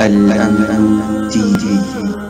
Al-Amin TV.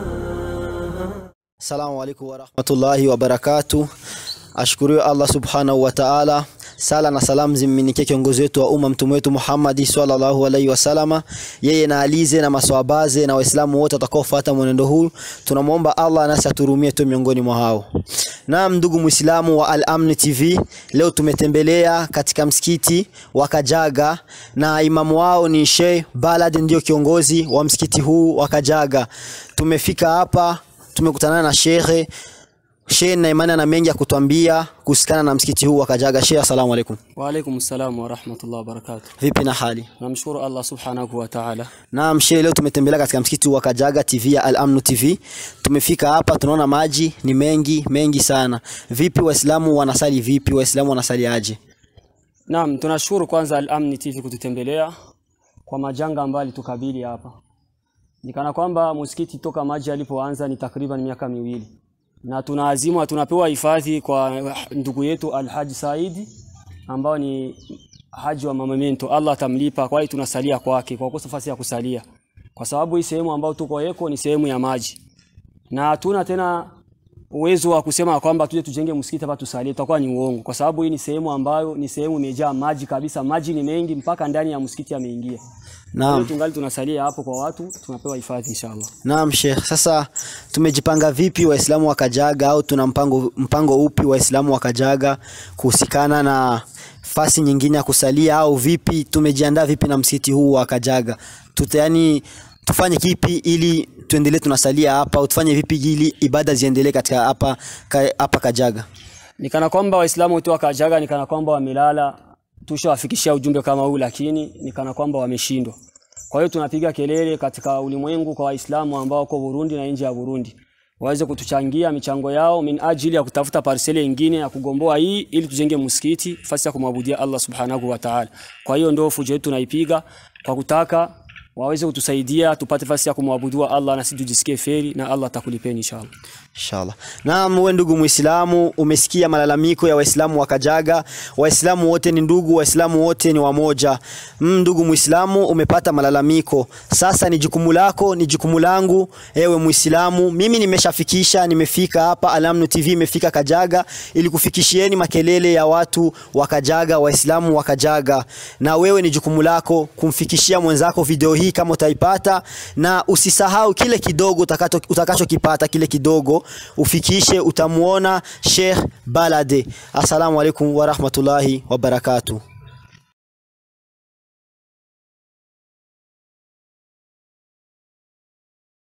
Assalamu alaikum warahmatullahi wabarakatuh. Ashukuriwe Allah subhanahu wa ta'ala. Sala na salamu zimminikie kiongozi wetu wa umma mtume wetu Muhammad sallallahu alaihi wasallama, yeye na alize na maswabaze na waislamu wote watakaofuata mwenendo huu. Tunamwomba Allah nasi aturumie tu miongoni mwa hao. Naam, ndugu Muislamu wa Al-Amn TV, leo tumetembelea katika msikiti wa Kajaga na imamu wao ni Sheikh Balad, ndio kiongozi wa msikiti huu wa Kajaga. Tumefika hapa tumekutana na shekhe Shehe na imani ana mengi ya kutuambia kuhusikana na msikiti huu wa Kajaga. Shehe, asalamu alaikum. Wa alaikum salam wa rahmatullahi wa barakatuh. Vipi na hali? Namshukuru Allah subhanahu wa ta'ala. Naam, shehe, leo tumetembelea katika msikiti huu wa Kajaga TV ya Al-Amn TV. Tumefika hapa tunaona maji ni mengi mengi sana. Vipi Waislamu wanasali vipi? Waislamu wanasali aje? Naam, tunashukuru kwanza Al-Amn TV kututembelea kwa majanga ambayo alitukabili hapa. Nikana kwamba msikiti toka maji alipoanza ni takriban miaka miwili na tunaazimwa tunapewa hifadhi kwa ndugu yetu Alhaji Saidi ambao ni haji wa Mamamento. Allah atamlipa, kwa hiyo tunasalia kwake kwa kukosa nafasi ya kusalia, kwa sababu hii sehemu ambayo tuko yeko ni sehemu ya maji na hatuna tena uwezo wa kusema kwamba tuje tujenge msikiti hapa tusalie, itakuwa ni uongo, kwa sababu hii ni sehemu ambayo ni sehemu imejaa maji kabisa. Maji ni mengi mpaka ndani ya msikiti yameingia. Naam. Naam. Tungali tunasalia hapo kwa watu, tunapewa hifadhi inshallah. Naam Sheikh, sasa tumejipanga vipi Waislamu wa Kajaga au tuna mpango, mpango upi Waislamu wa Kajaga kuhusikana na fasi nyingine ya kusalia au vipi? Tumejiandaa vipi na msikiti huu wa Kajaga? Tuta yani tufanye kipi ili tuendelee tunasalia hapa au tufanye vipi ili ibada ziendelee katika hapa ka, hapa Kajaga? Nikana kwamba Waislamu wote wa Kajaga nikana kwamba wamelala, tushawafikishia ujumbe kama huu, lakini nikana kwamba wameshindwa. Kwa hiyo tunapiga kelele katika ulimwengu kwa Waislamu ambao wako Burundi na nje ya Burundi waweze kutuchangia michango yao min ajili ya kutafuta parseli nyingine ya kugomboa hii ili tujenge msikiti fasi ya kumwabudia Allah subhanahu wa ta'ala. Kwa hiyo ndio fujo yetu tunaipiga kwa kutaka waweze kutusaidia tupate fasi ya kumwabudua Allah na sisi tujisikie feri na Allah atakulipeni inshallah. Inshallah. Naam, wewe ndugu Muislamu, umesikia malalamiko ya Waislamu wa Kajaga. Waislamu wote ni ndugu, Waislamu wote ni wamoja. Mm, ndugu Muislamu, umepata malalamiko. Sasa ni jukumu lako, ni jukumu langu, ewe Muislamu. Mimi nimeshafikisha, nimefika hapa Al-Amn TV imefika Kajaga ili kufikishieni makelele ya watu wa Kajaga, Waislamu wa Kajaga. Na wewe ni jukumu lako kumfikishia mwenzako video hii kama utaipata, na usisahau kile kidogo utakacho utakachokipata kile kidogo ufikishe, utamuona Sheikh Balade. Assalamu alaikum warahmatullahi wabarakatuh.